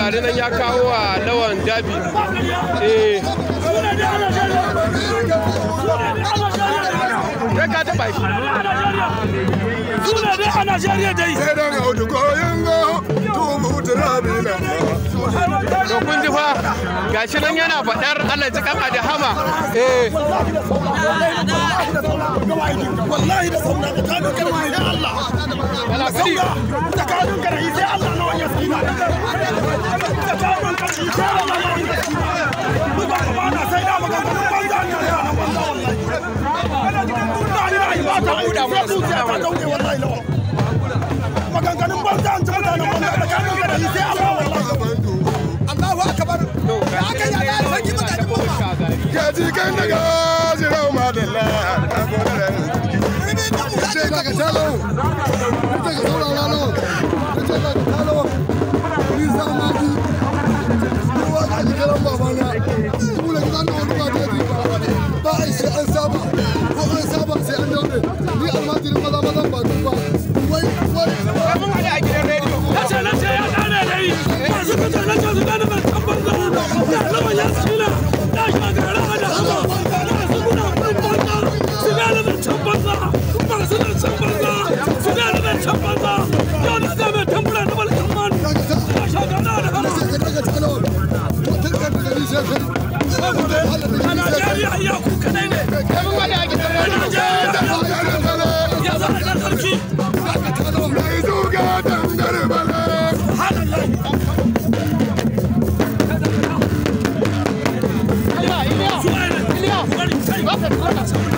gari nan ya kawo wa lawan dabi eh kai ka taba shi Suna dai a Najeriya dai. sai dan audu goyon go tubu turabi nan to kun ji fa gashi nan yana faɗar Allah ji kan adahama eh Wallahi da sauna da kanu kana yi sai Allah. yana gari Da kanu kana yi sai Allah na wani yasina. Da kanu kana yi sai Allah na wani yasina. Buga ba na sai da maka kuma banza ne ya na banza wallahi. Ina ni na yi ba ta buɗa sai zuciya ta dauke wallahi lawa. Maganganun banza an ci mutanen banza da kanu kana yi sai Allah wallahi. Allahu akbar. Ya aka yi da sarki mutane goma. gaji kan daga jirau madalla na gode da ce daga talo ce ga saurara lo ce daga talo ni sa ma ji ruwa ga ji garan babana mu da gidan da wani ba da ji ba ai sai an saba ko an saba sai an daure ni almajirin maza maza ba duk ba wai wai mun hada a gidan rediyo nace nace ya gane da yi masu fita na ce su gane mai tabbar da da lawan ya tsila da shagara da hama da su guna kun banza su gane mai can banza masu da can banza su gane mai can banza yau da zai mai tambura na balkan man da shagara da hama sai ka daga talo mutum ka daga ni sai kai a Najeriya iya ku kadai ne mun hada a gidan a rediyo Najeriya ya za a ɗan sarki mai zuga dangare bala halallahi Iliya Iliya su ne Iliya bari kai ba ka tura